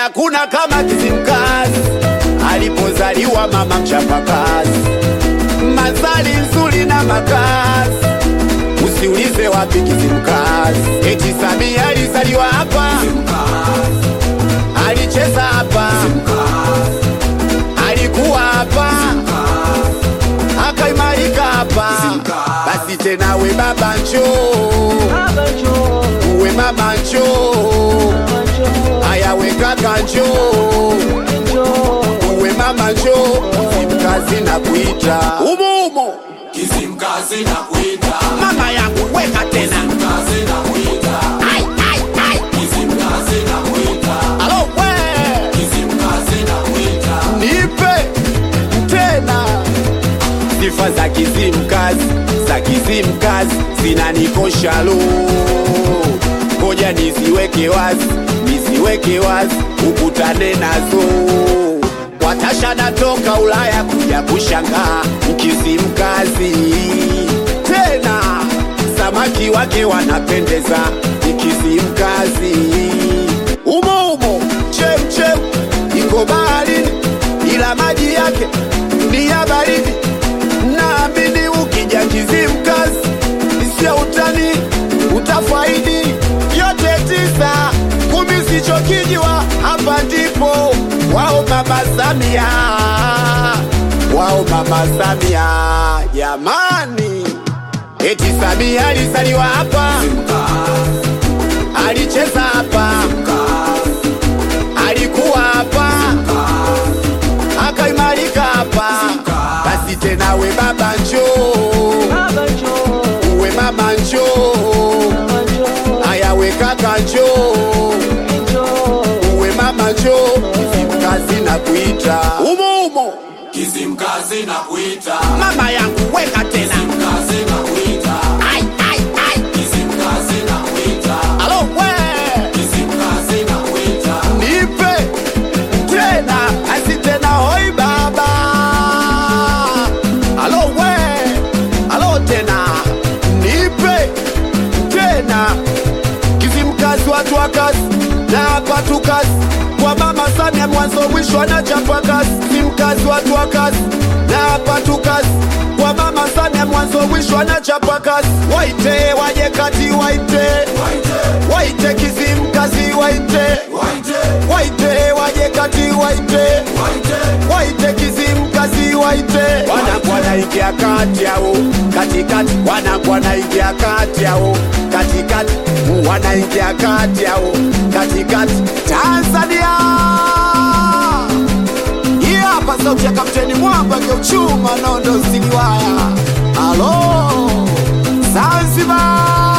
hakuna kama Kizimkazi alipozaliwa mama mchapakazi, mazali nzuri na makazi, usiulize wapi Kizimkazi. Eti Samia alizaliwa hapa, alicheza hapa, alikuwa hapa, akaimarika hapa. Basi tena we baba njoo, uwe mama njoo, haya we kaka njoo uwe mama njoo, Kizimkazi na kuita umo umo, Kizimkazi na kuita, mama yangu weka tena kazi na kuita, ai, ai, ai. Kizimkazi na kuita, Alo we Kizimkazi na kuita, nipe tena sifa za Kizimkazi za Kizimkazi zinanikosha lo, ngoja niziweke wazi, niziweke wazi, ukutane nazo. Watasha natoka Ulaya kuja kushangaa Kizimkazi tena, samaki wake wanapendeza Kizimkazi umo umo, chem chem iko baharini, ila maji yake ni ya baridi. Naamini ukija Kizimkazi sio utani, utafaidi yote tisa kumi sichokijwa. Hapa ndipo wao mama Samia, wao mama Samia jamani, eti Samia alizaliwa hapa, alicheza hapa, alikuwa hapa, akaimarika hapa. Basi tena we baba njoo, uwe mama njoo, haya we kaka njoo, uwe mama njoo, Kizimkazi na kuita umo umo, Kizimkazi na kuita, mama yangu weka tena kazi na kuita, ai, ai, ai. Kizimkazi na kuita, Alo we Kizimkazi na kuita, nipe tena asi tena hoi baba alo we alo tena nipe tena Kizimkazi watu wa kazi na hapa tu kazi kwa mama Samia mwanzo mwisho anachapa kazi Kizimkazi watu wa kazi na hapa tu kazi kwa mama Samia mwanzo mwisho anachapa kazi waite waje kati waite waite, waite Kizimkazi waite waite, waite waje kati waite waite, waite Kizimkazi waite wanakuwa naingia kati yao katikati wanakuwa naingia kati yao katikati wanaingia kati yao katikati Tanzania hii hapa sauti ya kapteni mwamba geuchuma nondo siliwaya alo Zanzibar